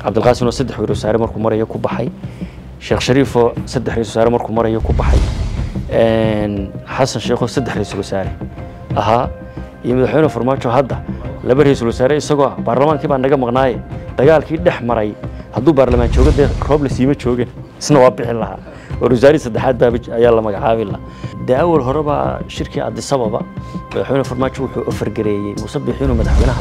cabdilqaasim oo saddex ra-iisul wasaare markuu marayo ku baxay sheekh shariifoo saddex ra-isul wasaare markuu marayo ku baxay xasan sheekhoo saddex ra-iisul wasaare ahaa iyo madaxweyne farmaajo hadda laba ra-iisul wasaare isagoo ah baarlamaankii baa naga maqnaaye dagaalkii dhex maray hadduu baarlamaan joogo dee roob la siima joogin isna waa bixin lahaa war wasaarihii saddexaad baa ayaa la magacaabi lahaa dee awal horeba shirkii adisababa madaxweyne farmaajo wuxuu ofargareeyey muuse biixi inuu madaxweynaha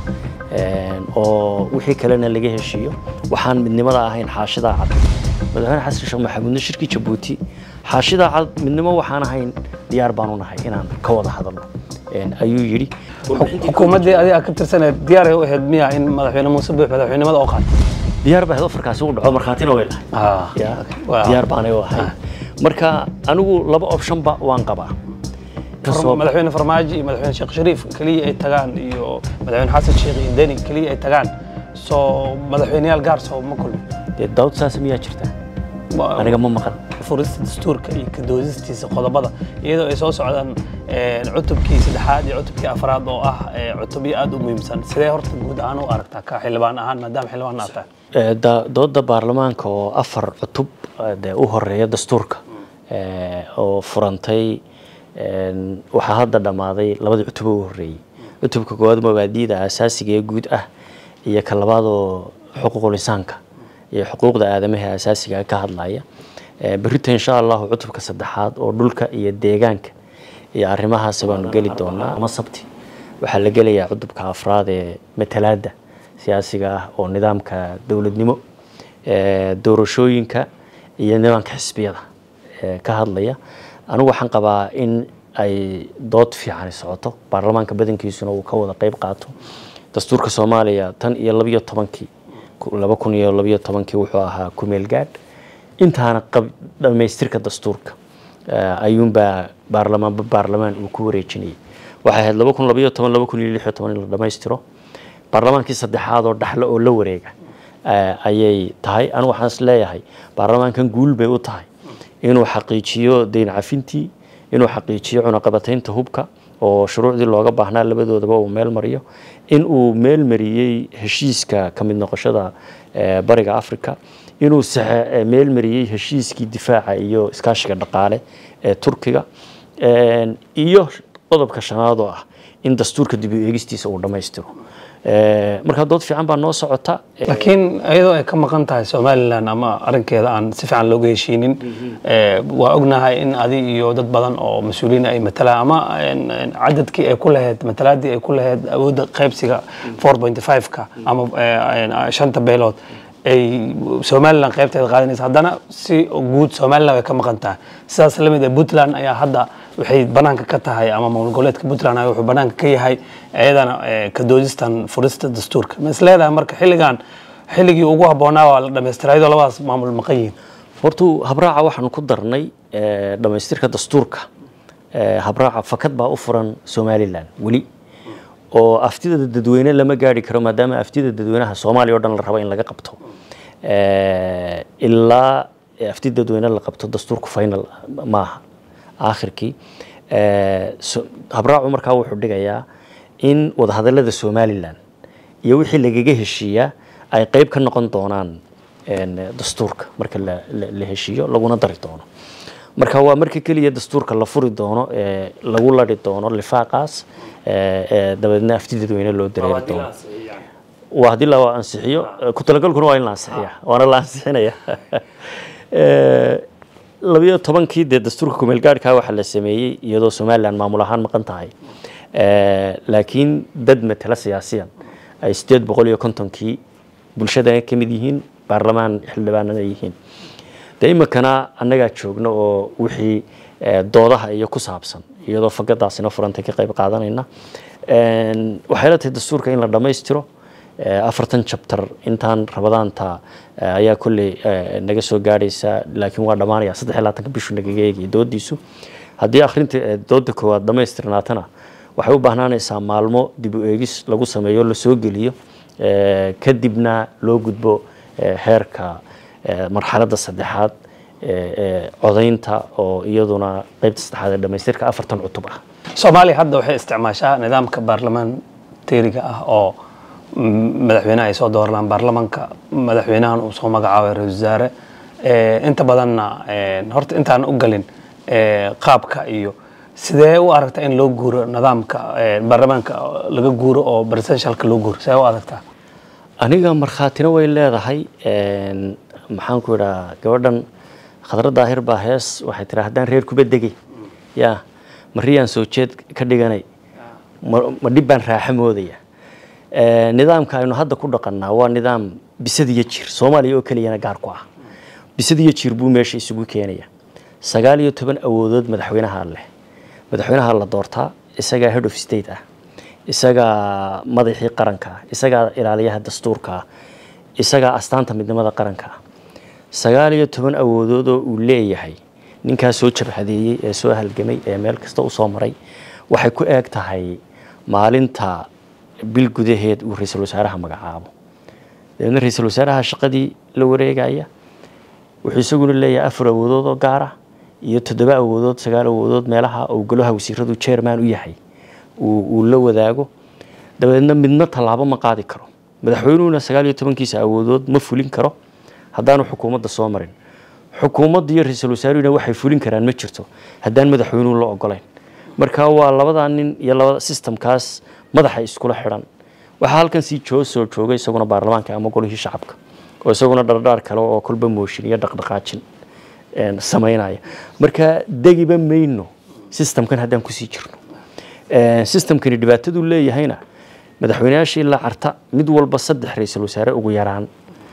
oo wixii kalena laga heshiiyo waxaan midnimada ahayn xaashidaa cad madaxweyne xasan sheekh maxamuudna shirkii jabuuti xaashidaa cad midnimo waxaan ahayn diyaar baanu nahay inaan ka wada hadalno ayuu yidhi xukuumaddii adiga ka tirsaneed diyaaray u ahayd miya in madaxweyne muuse biix madaxweynimada oo qaatay diyaar baa ahayd ofarkaasi uu dhaco markhaatina way lahay diyaar baanay u ahay marka anigu laba optionba waan qabaa madaxweyne farmaajo iyo madaxweyne sheekh shariif keliya ay tagaan iyo madaxweyne xasan sheekh iyo deni keliya ay tagaan soo madaxweyneyaal gaar soo ma kulmi dee daawad saas miyaa jirta aniga ma maqan furista dastuurka iyo kadoodistiisa qodobada iyadoo ay soo socdaan cutubkii saddexaad iyo cutubkii afraad oo ah cutubyo aad u muhiimsan sidee horta guud ahaan u aragtaa ka xildhibaan ahaan maadaama xildhibaan aad tahay dooda baarlamaanka oo afar cutub dee u horeeya dastuurka oo furantay waxaa hadda dhammaaday labadii cutub u horreeyey cutubka koowaad mabaadiida asaasiga ee guud ah iyo ka labaadoo xuquuqul insaanka iyo xuquuqda aadamaha asaasiga ka hadlaya berrita insha allahu cutubka saddexaad oo dhulka iyo deegaanka iyo arrimahaas baanu geli doonaa ama sabti waxaa la gelayaa cutubka afraad ee matalaadda siyaasiga ah oo nidaamka dowladnimo doorashooyinka iyo nidaamka xisbiyada ka hadlaya anigu waxaan qabaa in ay dood fiicani socoto baarlamaanka badankiisuna uu ka wada qeyb qaato dastuurka soomaaliya tan iyo labiyo tobankii laba kun iyo labiyo tobankii wuxuu ahaa kumeel gaadh intaana dhamaystirka dastuurka ayuunbaa baarlamaanba baarlamaan uu ku wareejinayay waxay ahayd laba kun labayo toban laba kun iyo lix iyo toban in la dhammaystiro baarlamaankii saddexaad oo dhaxle oo la wareega ayay tahay anigu waxaan is leeyahay baarlamaankan guul bay u tahay inuu xaqiijiyo deyn cafintii inuu xaqiijiyo cunaqabataynta hubka oo shuruucdii looga baahnaa labadoodaba uu meel mariyo in uu meel mariyey heshiiska ka mid noqoshada bariga africa inuu meel mariyey heshiiskii difaaca iyo iskaashiga dhaqaale ee turkiga iyo qodobka shanaad oo ah in dastuurka dib u eegistiisa uu dhammaystiro markaa dood fiican baa noo socota laakiin iyadoo ay ka maqan tahay somalilan ama arrinkeeda aan si fiican looga heshiinin waa ognahay in adi iyo dad badan oo mas-uuliyiin ay matalaan ama cadadkii ay ku lahayd matalaadii ay ku lahayd awoodda qaybsiga four point five-ka ama shanta beelood ay somalilan qaybteeda qaadanaysa haddana si guud somalilan way ka maqan tahay sidaas lamid ah puntland ayaa hadda waxay banaanka ka tahay ama maamul goboleedka puntland wuxuu banaanka ka yahay iyadana ka doodistan furista dastuurka ma is leedahay marka xilligan xilligii ugu habboonaa waa la dhammaystiraa iyadoo labadaas maamul maqan yihiin hortu habraaca waxaanu ku darnay dhammaystirka dastuurka habraaca fakad baa u furan somalilan weli oo aftida dadweyne lama gaari karo maadaama aftida dadweynaha soomaaliya o dhan la rabo in laga qabto ilaa afti dadweyne la qabto dastuurku final maaha aakhirkii habraacu markaa wuxuu dhigayaa in wadahadalada somalilan iyo wixii lagaga heshiiyaa ay qeyb ka noqon doonaan dastuurka marka la heshiiyo laguna dari doono marka waa marka keliya dastuurka la furi doono lagu lari doono lifaaqaas dabeedna afti dadweyne loo dareeri doono waa haddii la ansixiyo ku talagalkuna waa in la ansixiya waana la ansixinaya labiyo tobankii dee dastuurka kumeel gaadhkaa waxaa la sameeyey iyadoo somalilan maamul ahaan maqan tahay laakiin dad matala siyaasiyan ay sideed boqol iyo kontonkii bulshada ka mid yihiin baarlamaan xildhibaanana yihiin dee iminkana annagaa joogno oo wixii doodaha iyo ku saabsan iyadoo fagadaasina furantay ka qayb qaadanayna waxay la tahay dastuurka in la dhammaystiro afartan jabtar intaan rabadaanta ayaa kolley naga soo gaadhaysa laakiin waa dhammaanaya saddex iyo labaatanka bishu nagaga eegaya doodiisu haddii akhrinta dooda koowaad dhammaystirnaatana waxay u baahnaanaysaa maalmo dib u eegis lagu sameeyo lasoo geliyo kadibna loo gudbo heerka marxaladda saddexaad codaynta oo iyaduna qeybta saddexaad ee dhamaystirka afartan cutub ah soomaaliya hadda waxay isticmaashaa nidaamka baarlamaan teeriga ah oo m- madaxweynaha ay soo dooranaan baarlamanka madaxweynahan uu soo magacaabay ra-iisul wasaare Eh, inta badanna eh, horta intaan u galin eh, qaabka iyo sidee u aragtaa in loo guuro nidaamka eh, baarlamaanka laga guuro oo presidentialka loo guuro sidee u aragtaa aniga markhaatina way leedahay een, maxaan ku idhaa gabadhan khadra daahir baa hees waxay tiraa haddaan reer kuba degay yaa mariyaan soo jeed ka dhiganay ma ma dhib baan raaxo moodaya Ee, nidaamka aynu hadda ku dhaqannaa waa nidaam bisad iyo jir soomaaliya oo keliyana gaar ku ah bisad iyo jir buu meesha isugu keenaya sagaal iyo toban awoodood madaxweynaha leh madaxweynaha la doortaa isagaa head of state ah isagaa madaxii qaranka ah isagaa ilaaliyaha dastuurka ah isagaa astaanta midnimada qaranka ah sagaal iyo toban awoodood oo uu leeyahay ninkaas soo jabhadeeyey ee soo halgamay ee meel kasta usoo maray waxay ku eeg tahay maalinta bil gudaheed uu ra-iisul wasaaraha magacaabo dabeedna ra-iisul wasaaraha shaqadii la wareegaya wuxuu isaguna leeyahay afar awoodood oo gaar ah iyo toddoba awoodood sagaal awoodood meelaha uu golaha wasiiradu chairman u yahay uu uu la wadaago dabeedna midna tallaabo ma qaadi karo madaxweynuhuna sagaal iyo tobankiisa awoodood ma fulin karo haddaanu xukuumadda soo marin xukuumadda iyo ra-iisul wasaaruhuna waxay fulin karaan ma jirto haddaan madaxweynuhu la ogolayn marka waa labadaa nin iyo labada systemkaas madaxa iskula xidhan waxaa halkan sii joo soo jooga isaguna baarlamaanka ama golihii shacabka oo isaguna dhardhaar kale oo kolba mooshin iyo dhaqdhaqaajin een, samaynaya marka degiba mayno systemkan haddaan kusii jirno Een, systemkani dhibaataduu leeyahayna madaxweynayaasha ilaa carta mid walba saddex ra-iisul wasaare ugu yaraan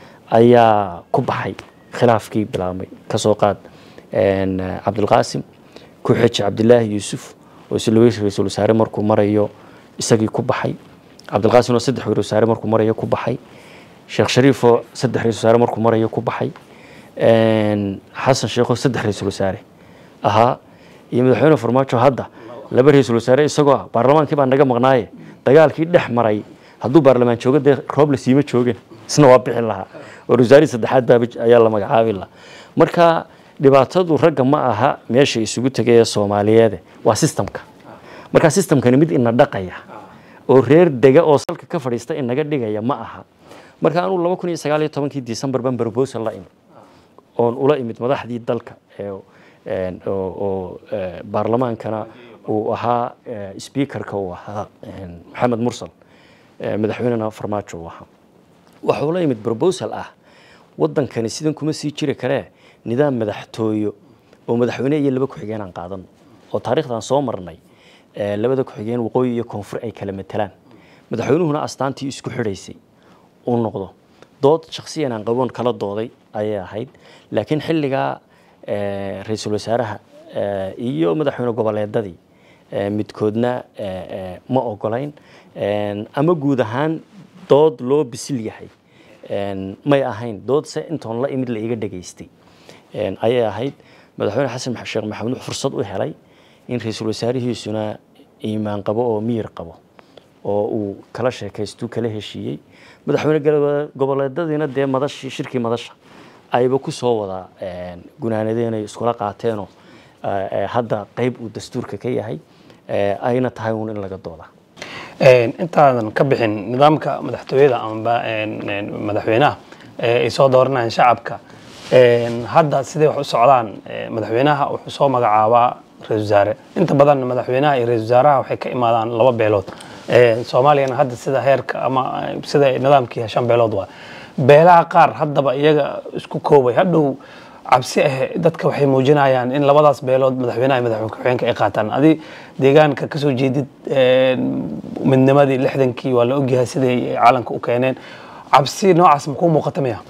ayaa ku baxay khilaafkii bilaabmay kasoo qaad een, cabdilqaasim ku xeji cabdilaahi yuusuf oo isla ra-iisul wasaare markuu marayo isagii ku baxay cabdilqaasim oo saddex ra-iisul wasaare markuu marayo ku baxay sheekh shariif oo saddex ra-iisul wasaare markuu marayo ku baxay een, xasan sheekh oo saddex ra-iisul wasaare ahaa iyo madaxweyne farmaajo hadda laba ra-iisul wasaare isagoo ah baarlamaankii baa naga maqnaaye dagaalkii dhex maray hadduu baarlamaan joogo dee roob la siima joogin isna waa bixin lahaa oo wasaarihii saddexaad baaba ayaa la magacaabi lahaa marka dhibaatadu ragga ma aha meesha isugu tegay ee soomaaliyeede waa systemka marka systemkani mid ina dhaqaya oo reer dega oo salka ka fadhiista inaga dhigaya ma aha marka anuu laba kun iyo sagaal iyo tobankii december ban proposal la imid oon ula imid madaxdii dalka ee een, oo oo, ee, baarlamaankana uu ahaa ee, speakerka uu ahaa een, maxamed mursal ee, madaxweynena farmaajo uu ahaa waxuu la yimid proposal ah wadankani sidan kuma sii jiri karee nidaam madaxtooyo oo madaxweyne iyo laba ku-xigeen aan qaadano oo taariikhdan soo marnay ee, labada ku-xigeen waqooyi iyo koonfur ay kala matelaan madaxweynuhuna astaantii isku xidhaysay uu noqdo dood shakhsiyan aan qaboon kala dooday ayay ahayd laakiin xilligaa ee, ra-iisul wasaaraha ee, iyo madaxweyne goboleedadii ee, midkoodna ee, ee, ma ogolayn Een, ama guud ahaan dood loo bisil yahay Een, may ahayn dood se intoon la imid la iga dhageystay Een, ayay ahayd madaxweyne xasan max- sheekh maxamuud wuxuu fursad u helay in ra-iisul wasaarihiisuna iimaan qabo oo miyir qabo oo uu kala sheekaystuu kala heshiiyey madaxweyne golo- goboleedadiina dee madashii shirkii madasha ayba ku soo wada een, gunaanadeenay iskula qaateenoo ee, ee, hadda qeyb uu dastuurka ka yahay ee, ayna tahay uun in laga dooda Een, intaadan ka bixin nidaamka madaxtooyada amaba een, een, madaxweynaha ee ay soo dooranayaan shacabka een, hadda siday wax u socdaan ee, madaxweynaha wuxuu soo magacaabaa ra-iisul wasaare inta badan madaxweynaha iyo ra-iisul wasaaraha waxay ka imaadaan laba beelood Een, soomaaliyana hadda sida heerka ama eh, sida nidaamkii shan beelood waa beelaha qaar haddaba iyaga isku koobay hadhow cabsi ah dadka waxay muujinayaan in labadaas beelood madaxweynaha iyo madaxweyne ku-xigeenka ay qaataan adi deegaanka kasoo jeedid een, midnimadii lixdankii waa la ogyahay siday caalanka u keeneen cabsi noocaas makuu muuqata miya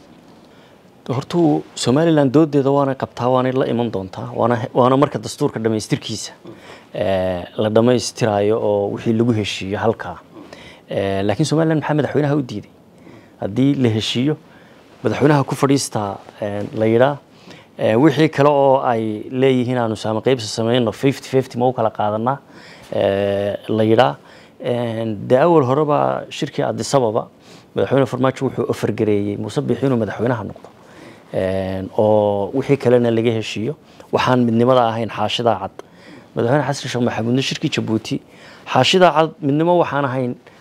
hortuu somalilan doodeeda waana qabtaa waanay la iman doontaa waana waana marka dastuurka dhammaystirkiisa ee, la dhammaystirayo oo wixii lagu heshiiyo halkaa Ee, laakiin somalilan maxaa madaxweynaha u diiday haddii la heshiiyo madaxweynaha ku fadhiistaa ee, la yidhaa ee, wixii kale oo ay leeyihiin aanu saama qaybsi samayno fifty fifty ma u kala qaadanaa ee, la yidhaa Een, dee awal horeba shirkii adisababa madaxweyne farmaajo wuxuu ofargareeyey muuse biixi inuu madaxweynaha noqdo Een, oo wixii kalena laga heshiiyo waxaan midnimada ahayn xaashidaa cad madaxweyne xasan sheekh maxamuudna shirkii jabuuti xaashidaa cad midnimo waxaan ahayn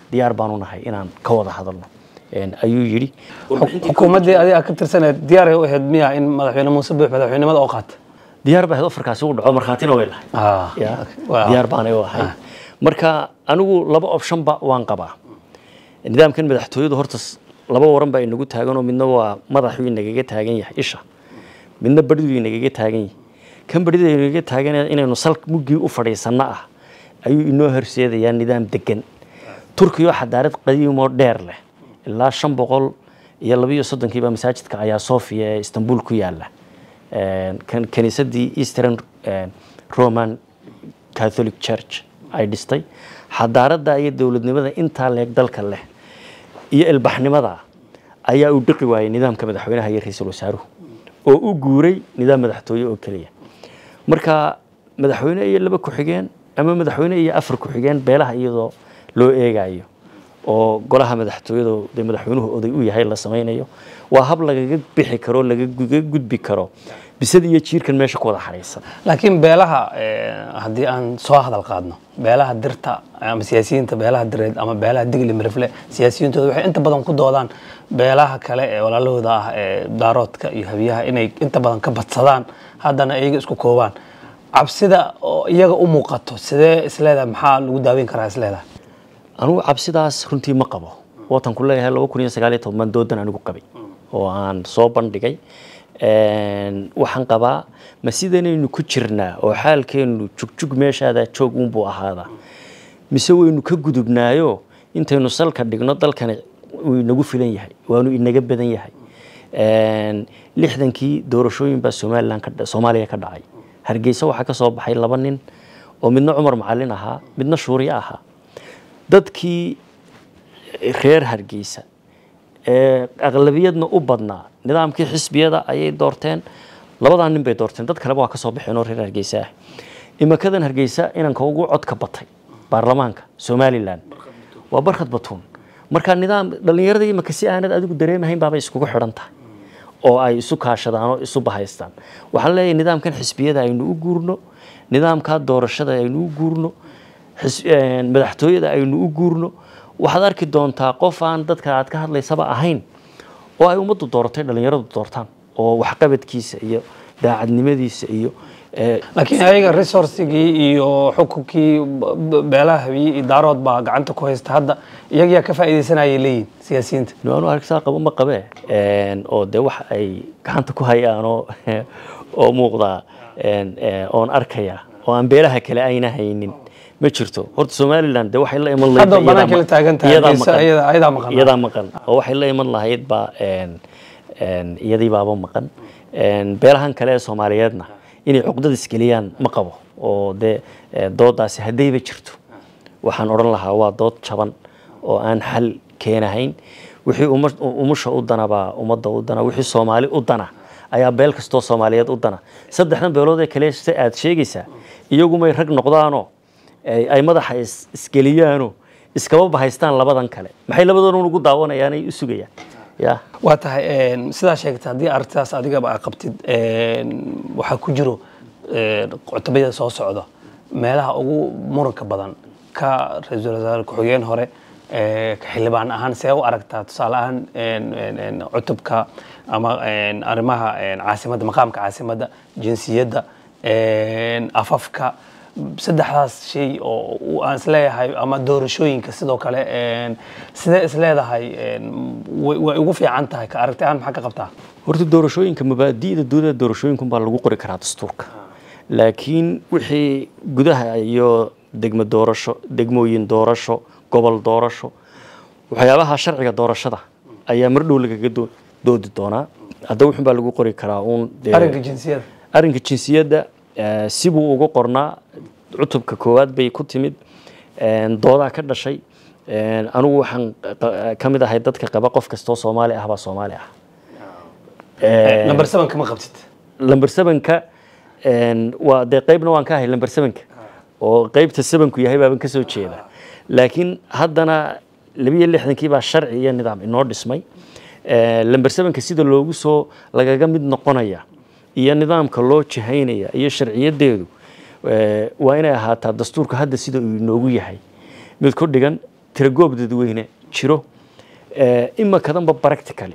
diyaar baanu nahay inaan ka wada hadalno Een, ayuu yidhi xukuumaddii adiga ka tirsaneed diyaaray u ahayd miya in madaxweyne muuse buux madaxweynimada oo qaata diyaar baa ahayd ofarkaasi u dhaco markhaatina way lahay Ah, Ya, waa- diyaar baanay u ahay marka anigu laba optionba waan qabaa nidaamkan madaxtooyadu horta s- laba waran baa inagu taaganoo midna waa madaxuu inagaga taagan yahay isha midna beridu inagaga taagan yahay kan berida inagaga taagan yahay inaynu sal muggii u fadhiisanno ah ayuu inoo horseedayaa nidaam degan turkiyo xadaarad qadiimoo dheer leh ilaa shan boqol iyo labiyo soddonkiiba masaajidka ayaa sofia ee istanbul ku yaala Een, kan- kaniisadii eastern een, roman catholic church ay dhistay xadaaradda iyo dowladnimada intaa leeg dalka leh iyo ilbaxnimada ayaa uu dhiqi waayay nidaamka madaxweynaha iyo ra-iisul wasaaruhu oo u guuray nidaam madaxtooye oo keliya marka madaxweyne iyo laba ku-xigeen ama madaxweyne iyo afar ku-xigeen beelaha iyadoo loo eegayo oo golaha madaxtooyada dee madaxweynuhu oday u yahay la samaynayo waa hab lagaga bixi karo lagaga gudbi karo bisada iyo jiirkan meesha ku wada xariisan laakiin beelaha eh, haddii aan soo hadal qaadno beelaha dirta ama siyaasiyiinta beelaha direed ama beelaha digli mirifle siyaasiyintooda waxay inta badan ku doodaan beelaha kale ee walaalahooda ah ee daaroodka iyo habiyaha inay inta badan ka badsadaan haddana iyaga isku koobaan cabsida oo iyaga u muuqato sidee isleedahay maxaa lagu daaweyn karaa isleedahay anugu cabsidaas runtii ma qabo watan ku leeyahay laba kun iyo sagaal iyo toban doodan anigu qabay oo aan soo bandhigay Een, waxaan qabaa ma sidanaynu ku jirnaa oo xaalkeenu jugjug meeshaada joog unbuu ahaadaa mise waynu ka gudubnaayo intaynu salka dhigno dalkani uu inagu filan yahay waanu inaga badan yahay Een, lixdankii doorashooyin baa somalilan ka dha- soomaaliya ka dhacay hargeysa waxaa ka soo baxay laba nin oo midna cumar macalin ahaa midna shuuriye ahaa dadkii reer hargeysa ee aqlabiyadna u badnaa nidaamkii xisbiyada ayay doorteen labadaa nin bay doorteen dad kaleba waa ka soo baxeen oo reer hargeysa ah imakadan hargeysa inanka ugu codka batay baarlamaanka somalilan waa barkhad batuun marka nidaam dhallinyarada imaka si aanad adigu dareemahayn baabay iskugu xidhan tahay oo ay isu kaashadaan oo isu bahaystaan waxaan leeyahay nidaamkan xisbiyada aynu u guurno nidaamka doorashada aynu u guurno xis- een, madaxtooyada aynu u guurno waxaad arki doontaa qof aan dadka aad ka hadlaysaba ahayn oo ay ummaddu dooratay dhallinyaradu doortaan oo waxqabadkiisa iyo daacadnimadiisa iyo ee, laakiin ayaga resourcigii iyo xukunkii b- b- beelaha habiye iyo daarood baa gacanta ku haysta hadda iyagiyaa ka faa'iidaysanayay leeyihin siyaasiyiinta nimaanu aragsaa qabo ma qabee Een, oo dee wax ay gacanta ku hayaan oo oo muuqdaa een, ee, oon arkaya oo aan beelaha kale ayna haynin ma jirto horta somalilan dee waxay la iman lahayd Hadda iyadaa banaanka la ma- taagan tahay, iyadaa Hargeysa, maqan. iyada- iyadaa maqan. iyadaa maqan oo waxay la iman lahayd baa een, een, iyadii baaba maqan Een, beelahan kale ee soomaaliyeedna inay cuqdad isgeliyaan ma qabo oo dee ee, doodaasi haddayba jirto waxaan odhan lahaa waa dood jaban oo aan xal keenahayn wixii uma- umusha u dana baa ummadda u dana wixii soomaali u dana ayaa beel kastoo soomaaliyeed u dana saddexdan beelood ee kale se aad sheegaysaa iyagumay rag noqdaanoo ay ay madaxa is- isgeliyaanoo iskaba bahaystaan labadan kale maxay labadoodun ugu daawanayaan ay u sugayaan ya waa tahay een, sidaa sheegtay haddii arrintaas adigaba aad qabtid een, waxaa ku jiro een, cutubada soo socda meelaha ugu muranka badan ka ra-iisul wasaare ku-xigeen hore ee, ka xildhibaan ahaan see u aragtaa tusaale ahaan een, een, een, cutubka ama een, arrimaha een, caasimadda maqaamka caasimadda jinsiyadda een, afafka saddexdaas shay oo uu aan isleeyahay ama doorashooyinka sidoo kale een, sidee isleedahay een, way way ugu fiican tahay ka aragti ahaan maxaa ka qabtaa horta doorashooyinka mabaadi'da dowladda doorashooyinkan baa lagu qori karaa dastuurka laakiin wixii gudaha iyo degmo doorasho degmooyin doorasho gobol doorasho waxyaabaha sharciga doorashada ayaa mar dhow lagaga doo- doodi doonaa hadda wuxun baa lagu qori karaa uun dee- arrinka jinsiyada arrinka jinsiyadda eh, sibuu ugu qornaa cutubka koowaad bay ku timid een, doodaa ka dhashay een, anigu waxaan qa- ka mid ahay dadka qaba qof kastoo soomaali ah baa soomaali ah Een, number seven kama qabtid lamber sevenka een, waa dee qeybna waan ka ahay lamber sevenka oo qeybta sevenku yahay baaban kasoo jeeda laakiin haddana labiyo lixdankii baa sharci iyo nidaam inoo dhismay Ee, lamber sevenka sida loogu soo lagaga mid noqonaya iyo nidaamka loo jihaynaya iyo sharciyadeedu ee, waa inay ahaataa dastuurka hadda sida uu inoogu yahay mid ku dhigan tiragoob dadweyne jiro eh, imakadanba practically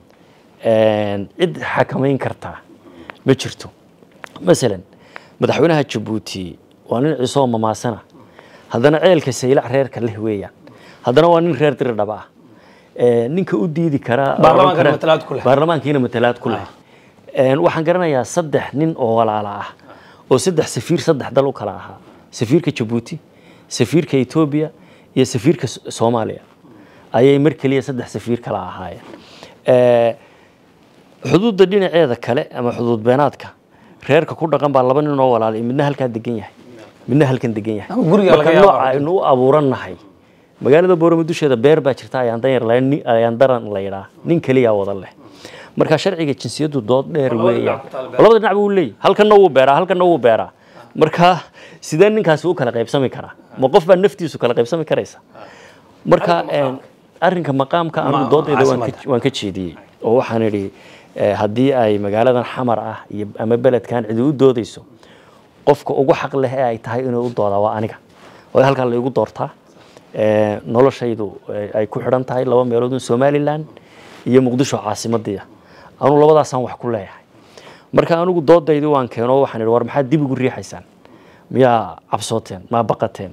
een, cid xakamayn kartaa ma jirto masalan madaxweynaha jabuuti waa nin cisoo mamaasana haddana ceelka saylac reerka leh weeyaan haddana waa nin reer diri dhaba ah Eh, ninka u diidi karaa Baarlamaankana oran kara- matalaad ku leh. baarlamaankiina matalaad ku leh Een, waxaan garanayaa saddex nin oo walaala ah oo saddex safiir saddex dal u kala ahaa safiirka jabuuti safiirka etoobiya iyo safiirka S- soomaaliya ayay mar keliya saddex safiir kala ahaayeen Eh, xuduudda dhinaceeda kale ama xuduud beenaadka reerka ku dhaqan baa laba nin oo walaalay midna halkaa degan yahay midna halkan degan yahay Ama guriga laga Marka yaabo. nooca aynu u abuurannahay magaalada boorama dusheeda beer baa jirta ayaan dan yar lahayn, nin- ayaan daran la yidhaa nin keliya wada leh marka sharciga jinsiyadu dood dheer labada weeyaan dhinac ku taal beer. labada dhinac buu leeyahay halkanna wuu beeraa halkanna wuu beeraa marka sidee ninkaasi u kala qaybsami karaa ma qof baa naftiisu kala qaybsami karaysa marka een, arrinka maqaamka anigu Ma- doodayda waan ka- caasimadda. waan ka jeediyey oo waxaan idhi eh, haddii ay magaaladan xamar ah iyo ama beledkan cidi u doodayso qofka ugu xaq leh ee ay tahay inuu u doodaa waa aniga oo halkaa la igu doortaa Eh, noloshaydu eh, ay ku xidhan tahay laba meelood somalilan iyo muqdisho caasimadii ah anu labadaasaan wax ku leeyahay marka anigu doodaydi waan keeno waxaan idhi war maxaad dib ugu riixaysaan miyaa cabsooteen maa baqateen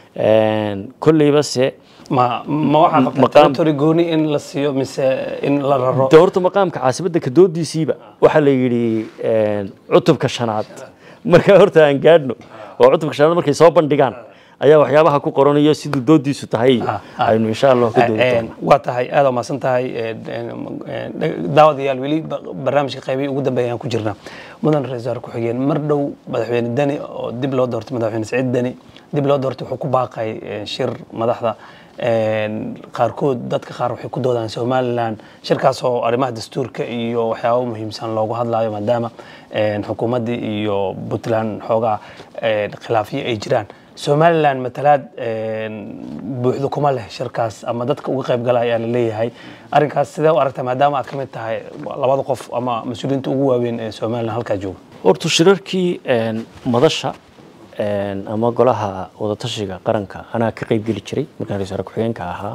Een, kolleyba se ma ma waxaa qabtaa Maqaam- territory gooni in la siiyo mise in la raro de horta maqaamka caasimadda ka doodiisiiba waxaa la yidhi een, cutubka shanaad marka horta aan gaadhno oo cutubka shanaad markay soo bandhigaan ayaa waxyaabaha ku qoranayo siduu doodiisu tahay Ah, ah. aynu insha allah ka doodi Een, doonaa waa tahay aad waa mahadsan tahay een, een, daawadayaal weli ba- barnaamijka qaybihii ugu dambeeyaan ku jirnaa mudan ra-iisul wasaare ku-xigeen mar dhow madaxweyne deni oo dib loo doortay madaxweyne saciid deni dib loo doortay wuxuu ku baaqay een, shir madaxda een, qaarkood dadka qaar waxay ku doodaan somalilan shirkaas oo arrimaha dastuurka iyo waxyaabo muhiimsan loogu hadlayo maadaama een, xukuumaddii iyo puntland xoogaa een, khilaafyo ay jiraan somalilan matalaad een, buuxda kuma leh shirkaas ama dadka uga qayb gala ayaa la leeyahay arrinkaas sidee u aragtaa maadaama aad ka mid tahay labada qof ama mas-uuliyiinta ugu waaweyn ee somalilan halkaa jooga horta shirarkii een, madasha een, ama golaha wadatashiga qaranka anaa ka qayb geli jiray markaan ra-iisul wasaare ku-xigeenka ahaa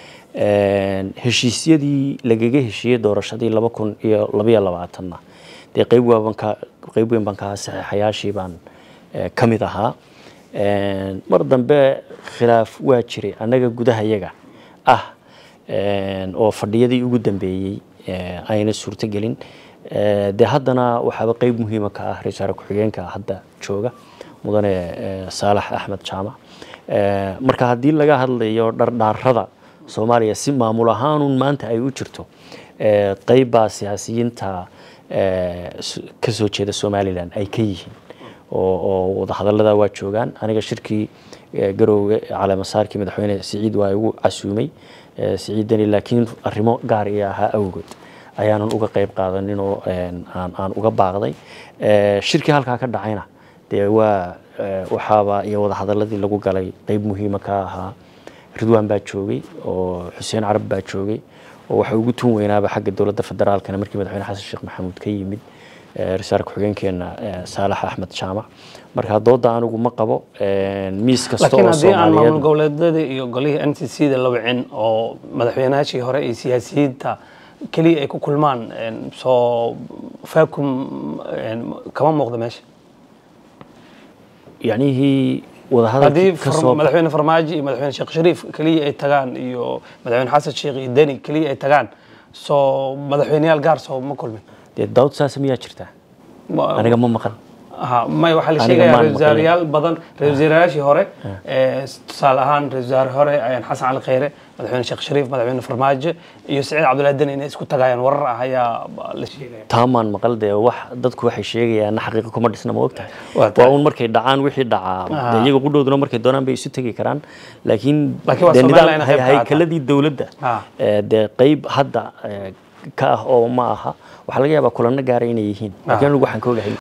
Een, heshiisyadii lagaga heshiiyey doorashadii laba kun iyo labaiyo labaatanna dee qayb waaban ka qayb weyn baan ka ahaa saxiixayaashii baan eh, ka mid ahaa Een, mar dambe khilaaf waa jiray annaga gudahayaga ah een, oo fadhiyadii ugu dambeeyey eh, ayna suurtogelin Eh, dee haddana waxaaba qayb muhiima ka ah ra-iisul wasaare ku-xigeenka hadda jooga mudane eh, saalax axmed jaamac Eh, marka haddii laga hadlayo dhardhaarada soomaaliya si maamul ahaanun maanta ay u jirto eh, qayb baa siyaasiyiinta eh, s- ka soo jeeda somalilan ay ka yihiin oo oo wadahadallada waa joogaan aniga shirkii eh, garowga caleemasaarkii madaxweyne siciid waa igu casuumay eh, siciid deni laakiin arrimo gaar iyo ahaa awgood ayaanan uga qayb qaadanin oo een, aan aan uga baaqday Eh, shirkii halkaa ka dhacayna dee waa eh, waxaaba iyo wadahadaladii lagu galay qayb muhiima ka ahaa ridwaan baa joogay oo xuseen carab baa joogay oo waxa ugu tun weynaaba xagga dowladda federaalkana markii madaxweyne xasan sheekh maxamuud ka yimid eh, ra-iisul ku-xigeenkeena eh, saalax axmed jaamac marka dooda anigu ma qabo een, miis kasta laakiin oo haddii aan maamul soomaaliyeed goboleedyadii iyo golihii n c c da la wicin oo madaxweynayaashii hore iyo siyaasiyiinta keliya ay ku kulmaan een, soo faakum een, kama muuqda meesha yacnihii haddii wadahadalkii ka far- soo madaxweyne farmaajo iyo madaxweyne sheekh shariif keliya ay tagaan iyo madaxweyne xasan sheekh iyo deni keliya ay tagaan soo madaxweyneyaal gaar soo ma kulmin dee daawad saas miyaa jirtaa Ma- aniga ma maqan Aha, may waxaa la Aniga sheegayaa maan ra-iisul wasaarayaal badan ra-iisul wasaarayaashii hore ee, tusaale ahaan ra-iisul wasaare hore ayaan xasan cali khayre madaxweyne sheekh shariif madaxweyne farmaajo iyo saciid cabdullaahi deni inay isku tagayaan warar ah ayaa la sheegaya taamaan maqal dee wax dadku waxay sheegayaan xaqiiqo kuma dhisna ma ogtahay Waa tahay. waa un markay dhacaan wixii dhacaa Ah. dee iyaga qudhooduna markay doonaan bay isu tegi karaan laakiin Laakiin waa dee Somaliland nidaam qayb ka ah. haykaladii dowladda Ah. ee, dee qayb hadda ee, ka ah oo ma aha waxaa laga yaabaa kulano gaara inay yihiin laakiin anigu waxaan ka ogahay